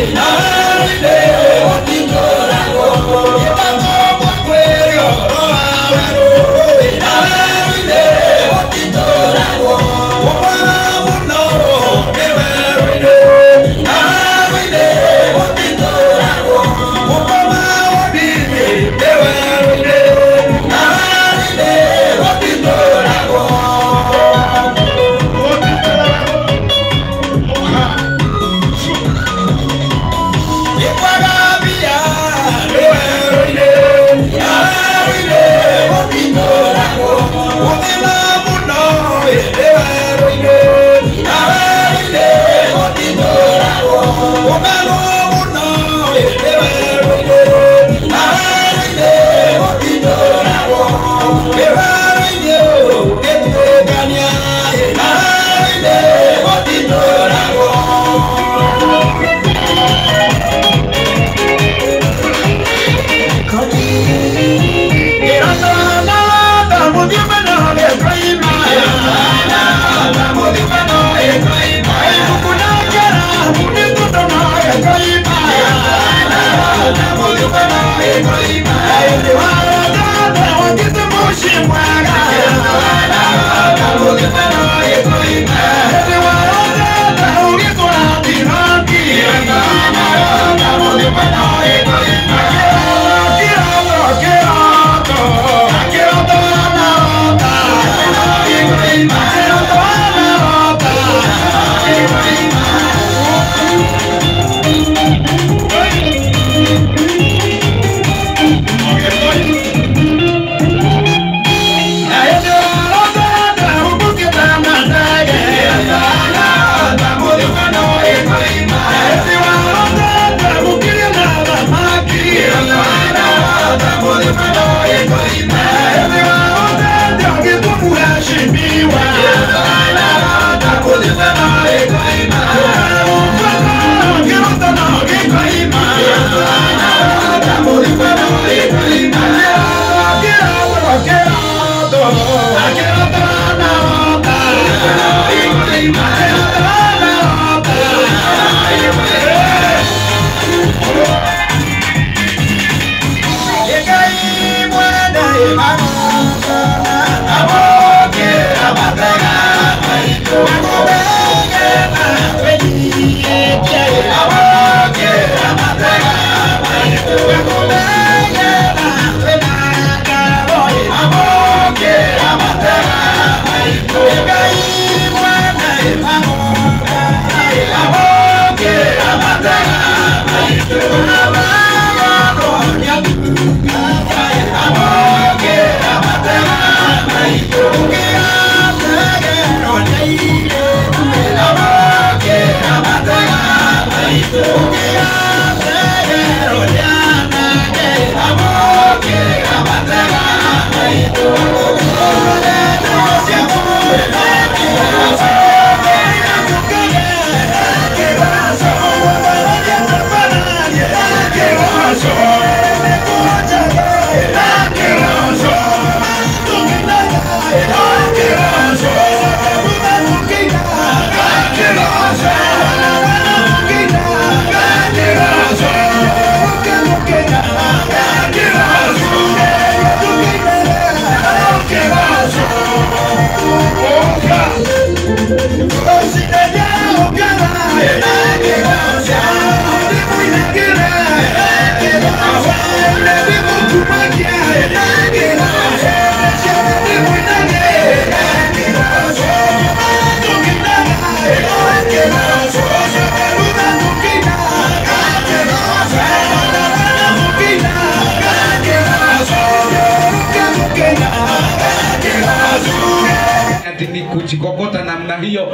ati ni kuchikokota namna hiyo.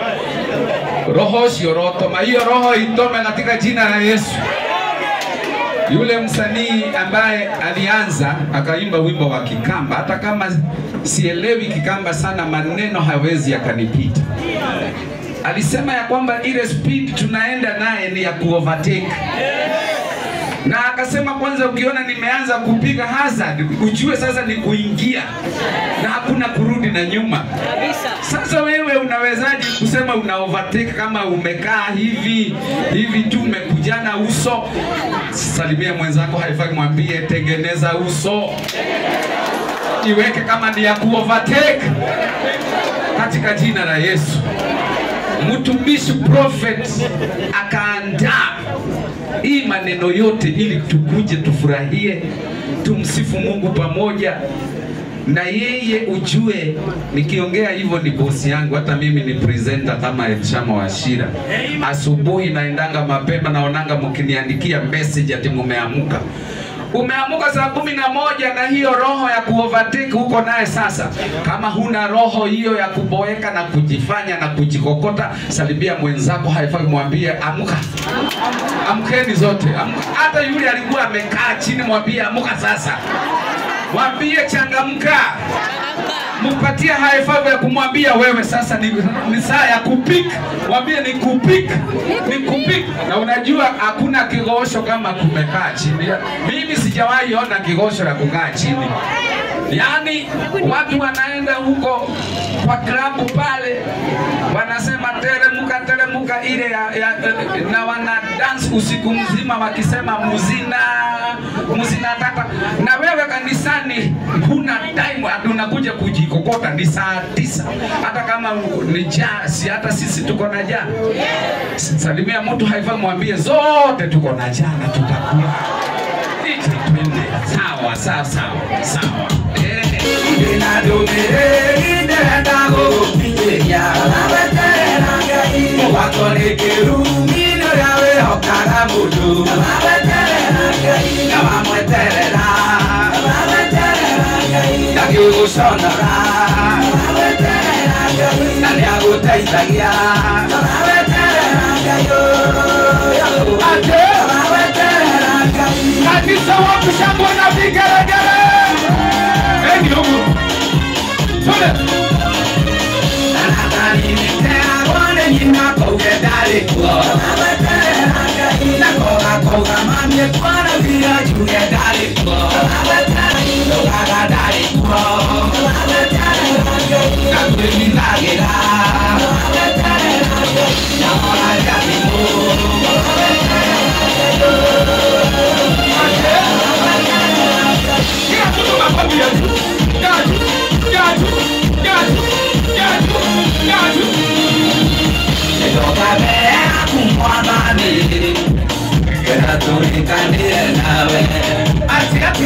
Roho sio rotoma, hiyo roho itome katika jina la Yesu. Yule msanii ambaye alianza akaimba wimbo wa Kikamba, hata kama sielewi Kikamba sana, maneno hawezi yakanipita. Alisema ya kwamba ile speed tunaenda naye ni ya kuovertake na akasema kwanza, ukiona nimeanza kupiga hazard, ujue sasa ni kuingia na hakuna kurudi na nyuma. Sasa wewe unawezaje kusema una overtake kama umekaa hivi hivi tu umekujana uso? Salimia mwenzako, haifai mwambie tengeneza uso, iweke kama ni ya kuovertake katika jina la Yesu. Mtumishi prophet akaandaa hii maneno yote ili tukuje tufurahie, tumsifu Mungu pamoja na yeye. Ujue nikiongea hivyo ni bosi yangu, hata mimi ni presenter kama Elshama Washira. Asubuhi naendanga mapema, naonanga mkiniandikia message ati mumeamuka umeamuka saa kumi na moja na hiyo roho ya kuovertake huko naye sasa. Kama huna roho hiyo ya kuboeka na kujifanya na kujikokota, salimia mwenzako, haifai mwambie amka. Amkeni zote, amka. Hata yule alikuwa amekaa chini, mwambie amka sasa, mwambie changamka mpatie high five ya kumwambia wewe sasa ni, ni saa ya kupik. Mwambie ni kupik, ni kupik. Na unajua hakuna kigosho kama kumekaa chini. Mimi sijawahi ona kigosho ya kukaa chini. Yaani watu wanaenda huko kwa klabu pale wanasema teremuka teremuka ile ya, ya, na wana dance usiku mzima wakisema muzina muzina tata, na wewe kanisani huna time, ati unakuja kujikokota. Ni saa tisa, hata kama ni jaa, si hata sisi tuko na jaa. Salimia mtu haifa, mwambie zote tuko na jaa na tutakula. Iti twende sawa sawa sawa sawa. Eh. Kanisa wapi shangwe na vigelegele? Eni huku. Twende. Kila mtu makofi ya juu. Ya juu, ya juu, ya juu, ya juu, ya juu. Ati, ati,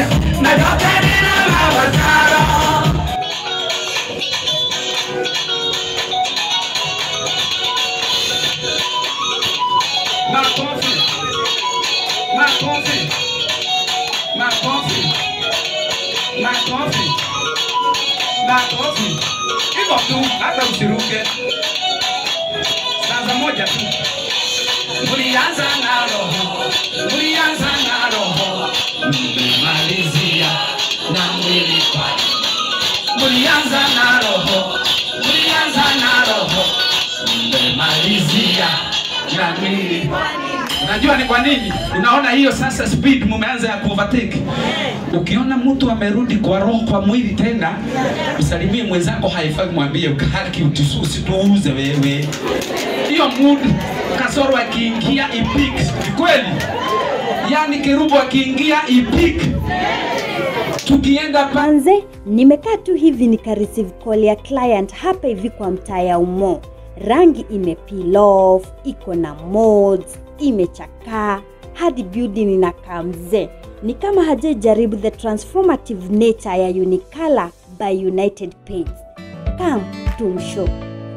Makofi. Makofi. Makofi. Makofi. Makofi. Hivyo tu, hata usiruke. Sanza moja tu. Mulianza na roho, mulianza na roho, mmemalizia na mwili kwani. Mulianza na roho, mulianza na roho, mmemalizia na mwili Unajua ni kwa nini? Unaona hiyo sasa speed mumeanza ya kuovertake. Ukiona mtu amerudi kwa roho kwa mwili tena, msalimie mwenzako, haifai mwambie haki utisu usituuze wewe. Hiyo mood kasoro akiingia ipik. Ni kweli? Yaani kerubu akiingia ipik. Tukienda pa Manze, nimekaa tu hivi nika receive call ya client hapa hivi kwa mtaa ya Umo. Rangi ime peel off, iko na mods, imechakaa hadi building inakaa mzee. Ni kama hajajaribu the transformative nature ya Unicolor by United Paints. Come tumshow.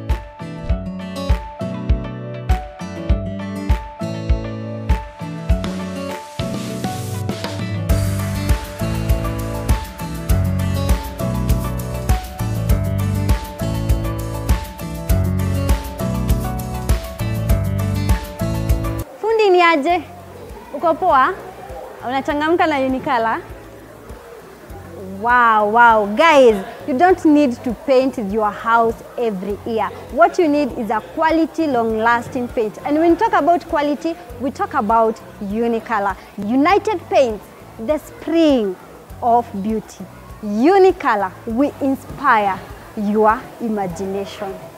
Fundi ni aje? Uko poa? Unachangamka na Unicolor? Wow, wow. Guys, you don't need to paint your house every year. What you need is a quality, long-lasting paint. And when we talk about quality, we talk about Unicolor. United Paints, the spring of beauty. Unicolor, we inspire your imagination.